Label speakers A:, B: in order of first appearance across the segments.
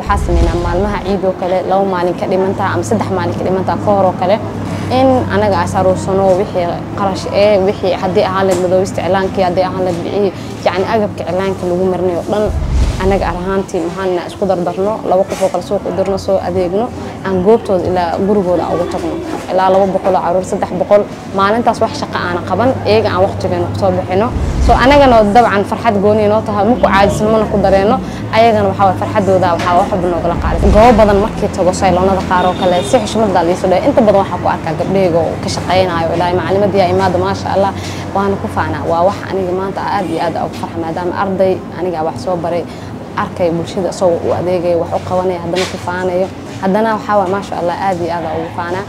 A: waxaa sameynaa maalmaha ciid oo kale laba maalin ka dhimantaa ama saddex maalin ka dhimantaa ka hor oo kale in anaga as aruursano wixii qarash ee wixii haddii ahaan layd madoobista iclaankii haddii ahaan layd bicihii yacni agabka iclaanka lagu marnay oo dhan anaga ahaantii maxaana isku dardarno laba qof oo kale suuq u dirno soo adeegno aan goobtooda ilaa gurigooda ugu tagno ilaa laba boqol oo caruur saddex boqol maalintaas wax shaqo aana qaban iyaga aan waqtigeena kusoo bixino soo anagana dabcan farxad gooni noo tahay maku caajisno mana ku dareeno ayagana waxaa waye farxadooda waxaa wax walba noogala qaaday goobo badan markii tago sayloonada qaar oo kale si xushmada liiso dhahay inta badan waxaa ku arkaa gabdhahayga oo ka shaqaynayo ilaahay macalimadii imaada maasha allah waana ku faanaa waa wax aniga maanta aad iyo aad ugu farxa maadaama arday aniga wax soo baray arkay bulshada isagoo u adeegaya wax u qabanaya haddana ku faanayo haddana waxaa waay maasha allah aad iyo aad ugu faanaa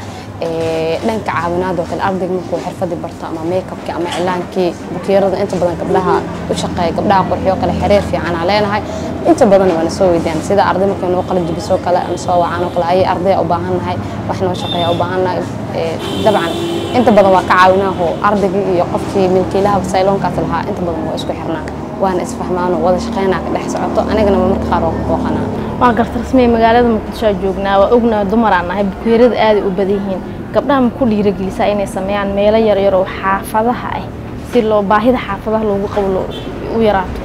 A: dhanka caawinaad oo kale ardayga markuu xirfadii barto ama makeupki ama cilaankii bukiirada inta badan gabdhaha u shaqeeya gabdhaha qurxiyo kale xiriir fiican aan leenahay inta badan waana soo weydiyaan sida arday markay noo qalin jibisoo kale ama soo wacaan oo kale ayay ardaya u baahannahay wax noo shaqeeya u baahannahay dabcan inta badan waa ka caawinaaho ardaygii iyo qofkii milkiilaha sayloonkaas lahaa inta badan waa isku xirnaa waana isfahmaano wada shaqeynaa ka dhex socoto anigana marka qaar waa ku booqanaa
B: waa garta rasmiya magaalada muqdisho aa joognaa waa ognaa dumaraan nahay bukeerada aaday u badan yihiin gabdhaha ma ku dhiiragelisaa inay sameeyaan meelo yaryar oo xaafadaha ah si loo baahida xaafadaha loogu qabo u yaraato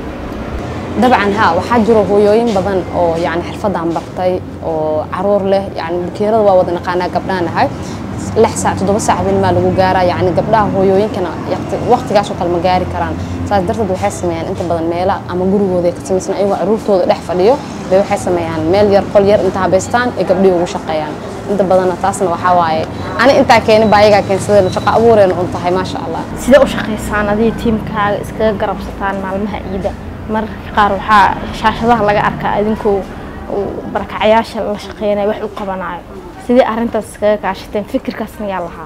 A: dabcan haa waxaa jiro hooyooyin badan oo yani xirfadan bartay oo caruur leh yani bukeerada waa wada naqaanaa gabdhaha nahay lix saac toddoba saac binimaa lagu gaaraa yani gabdhaha hooyooyinkana waqtigaasoo kale ma gaari karaan saas darteed waxay sameeyaan inta badan meela ama gurigooda ka samaysan ayagoo caruurtooda dhex fadhiyo bay waxay sameeyaan meel yar qol yar inta habaystaan ay gabdhihii ugu shaqeeyaan inta badanna taasna waxaa waaye ani intaa keenin baa ayagaa keensadeen shaqo abuureena un tahay maasha allah
B: sidee u shaqaysaan adiga tiimkaaga iskaga garabsataan maalmaha ciida mararka qaar waxaa shaashadaha laga arkaa idinkoo barakacayaasha la shaqeynaya wax u qabanayo sidee arrintaas iskaga kaashateen fikirkaas miyaa lahaa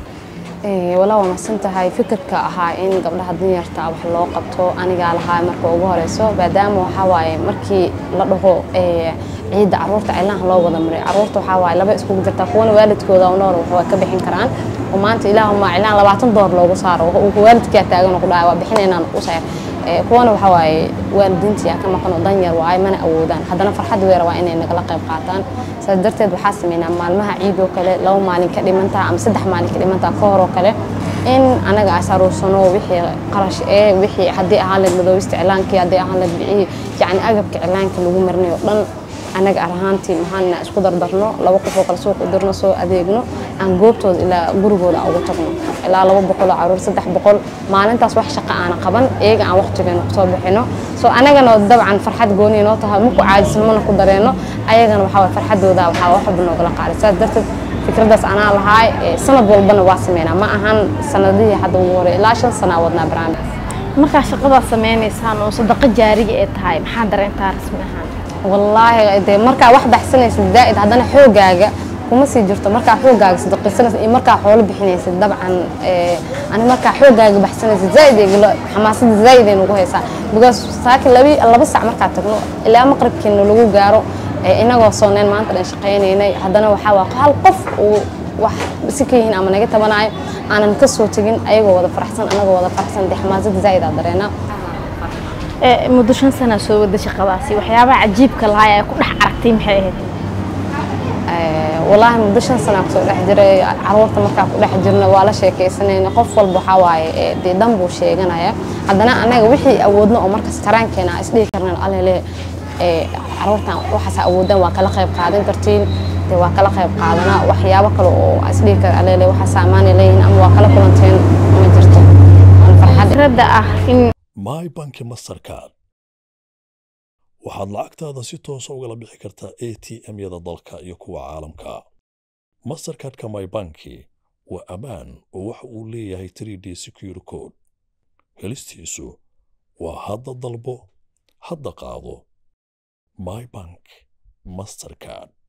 A: walaa waa mahadsan tahay fikirka ahaa in gabdhaha danyarta wax loo qabto anigaa lahaa marka ugu horeyso maadaama waxaa waaye markii la dhaho ciidda caruurta cilaha loo wada maray caruurta waxaa waaye laba iskugu jirtaa kuwana waalidkooda u nool waxaa ka bixin karaan oo maanta ilaahuma cilaan labaatan door loogu saaro waalidkaa taagan ku dhahay waa bixinaynaan u sayr kuwana waxaa waaye waalidiinta yaa ka maqan oo danyar waaye mana awoodaan haddana farxad weera waa inay nagala qayb qaataan saas darteed waxaa sameynaa maalmaha ciid oo kale laba maalin ka dhimantaa ama saddex maalin ka dhimantaa ka hor oo kale in anaga as aruursano wixii qarash ee wixii haddii ahaan layd madoobista iclaankii haddii ahaan layd bicihii yacni agabka iclaanka lagu marnay oo dhan anaga ahaantii maxaana isku dardarno laba qof oo kale suuq u dirno soo adeegno aan goobtooda ilaa gurigooda ugu tagno ilaa laba boqol oo caruur saddex boqol maalintaas wax shaqo aana qaban iyaga aan waqtigeena kusoo bixino soo anagana dabcan farxad gooni noo tahay maku caajisno mana ku dareeno ayagana waxaa waye farxadooda waxaa wax walba noogala qaaday saas darteed fikradaas anaa lahaay sanad walbana waa sameynaa ma ahan sanadihii hadda ugu horey ilaa shan sanaa wadnaa barnaamij
B: markaa shaqadaas sameynaysaan oo sadaqo jaariga ee tahay maxaa dareentaa rasmi ahaan
A: wallaahi dee markaa wax baxsanaysid zaa'id haddana xoogaaga kuma sii jirto markaa xoogaaga sadaqaysanaysid iyo markaa xoolo bixinaysid dabcan ani markaa xoogaaga baxsanaysid zaa'id iglo xamaasada zaa'id ay nagu haysaa because saakin labi laba sac markaa tagno ilaa maqribkiina lagu gaaro inagoo sooneyn maanta dhan shaqaynaynay haddana waxaa waa hal qof uu wax si ka yihiin ama naga tabanayo aanan ka soo tegin ayagoo wada faraxsan anagoo wada faraxsan dee xamaasada zaa'id aa dareenaa
B: muddo shan sana soo wada shaqadaasi waxyaabaha cajiibka lahaa ee ku dhex aragtay maxay ahayd
A: wallaahi muddo shan sana kusoo dhex jiray caruurta markaa ku dhex jirna waa la sheekaysanayna qof walba waxaa waaye dee dan buu sheeganaya haddana anaga wixii awoodno oo markas karaankeena isdhihi karnaan alele caruurtan waxaas awoodaan waa kala qayb qaadan kartiin dee waa kala qayb qaadanaa waxyaabo kale oo isdhihi kara alele waxaas amaanay leeyihin ama waa kala kulanteen ma jirto
B: fikradda ah in
C: my banki mastercard waxaad lacagtaada si toosa ugala bixi kartaa a t m-yada dalka iyo kuwa caalamka mastercardka my banki waa ammaan oo waxa uu leeyahay 3d secure code helistiisu waa hadda dalbo hadda qaado my bank mastercard